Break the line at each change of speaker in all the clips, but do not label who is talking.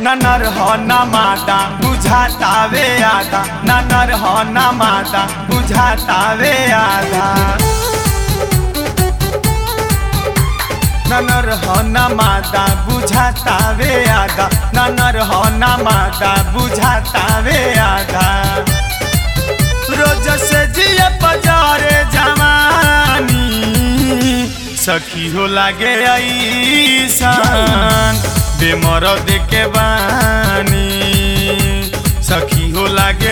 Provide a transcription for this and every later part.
न नर हो न मादा बुझातावे आधा न नर हो न मादा बुझातावे आधा न नर हो न मादा बुझातावे आधा न नर हो न मादा बुझातावे आधा रोज से जिए बजारे जवानी सखी हो लागे ऐसान बेमर देखे बानी सखी हो लागे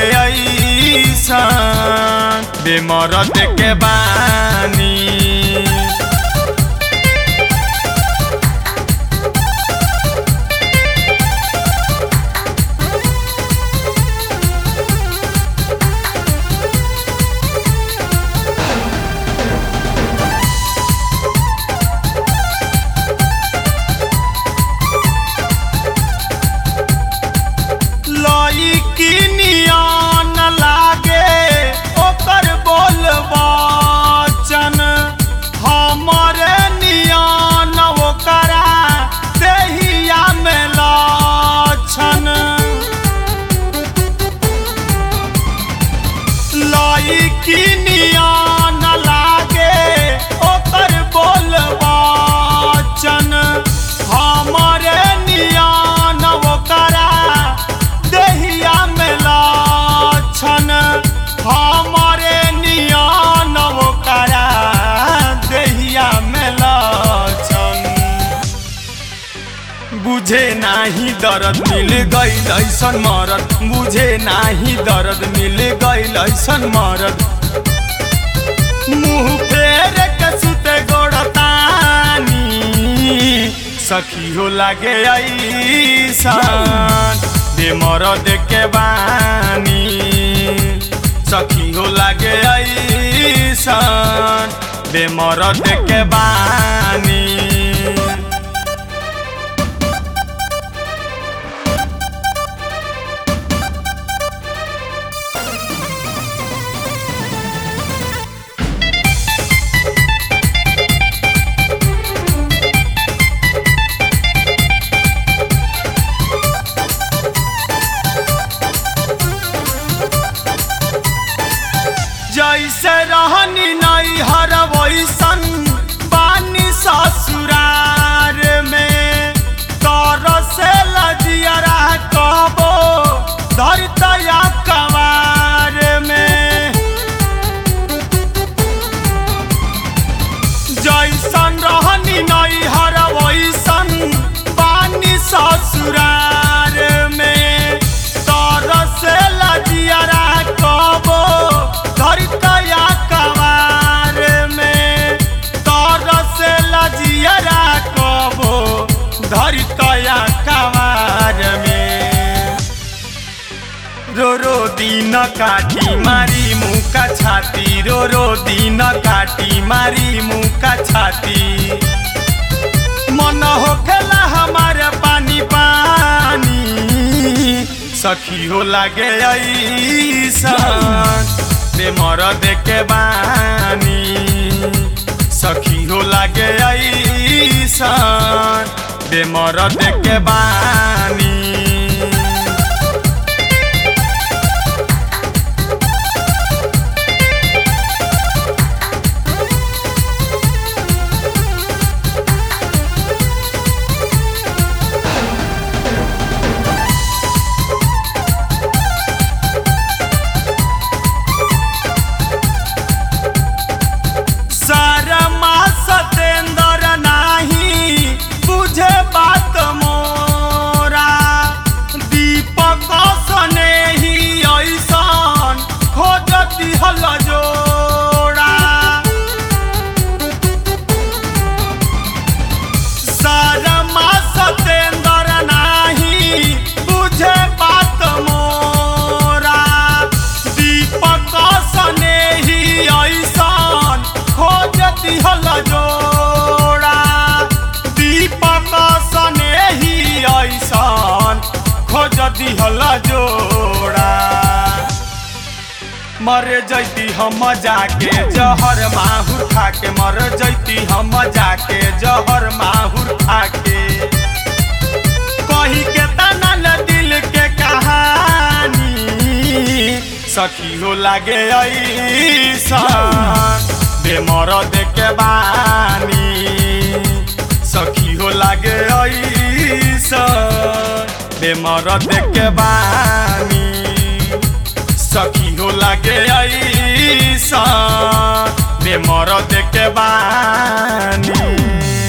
ऐसान बेमर देखे बानी लई की नियन लागे ओकर बोल बचन हमरे नियन ओकरा देहिया में लक्षण लई की नियन लागे ओकर बोल बचन हमरे नियन ओकरा देहिया में लक्षण हमरे नियन ओकरा देहिया में लक्षण बुझे नाही दर्द मिल गईल ऐसन मरद बुझे नाही दर्द मिल गईल ऐसन मरद मुंह फेर के सुते गोड़तानी सखी हो लागे ऐसन बेमरद के बानी सखी हो लागे ऐसन बेमरद के बानी जैसे रहनी नहीं हर वैसन बानी ससुरार में तर से लजियरा कबो धरतया कवार में जैसन रहनी नहीं हर वैसन बानी ससुरार में तर से लजियरा कबो धरतया कवार में तर से लजियरा कबो धरतया कवार में रो रो दिन काटी मारी मुका छाती रो रो दिन काटी मारी मुका छाती मन होखेला हमारे पानी पानी सखी हो लागे ऐसन बेमर देखे बानी सखी हो लागे ऐसन बेमर देखे बानी सारमा सतेंद्र नाही बुझे बात मोरा दीपक सने ही ऐसन खोजती हल जोड़ा सारमा सतेंद्र नाही बुझे बात मोरा दीपक सने ही ऐसन खोजती हल जोड़ा दीपक सने ही ऐसन खोजती हल जोड़ा मर जैती हम जाके जहर माहुर खाके मर जैती हम जाके जहर माहुर खाके कही के तना न दिल के कहानी सखी हो लागे ऐसन बेमर देखे बानी सखी हो लागे ऐसन बेमर देखे बानी सखी हो लागे ऐसन बेमर देखे बानी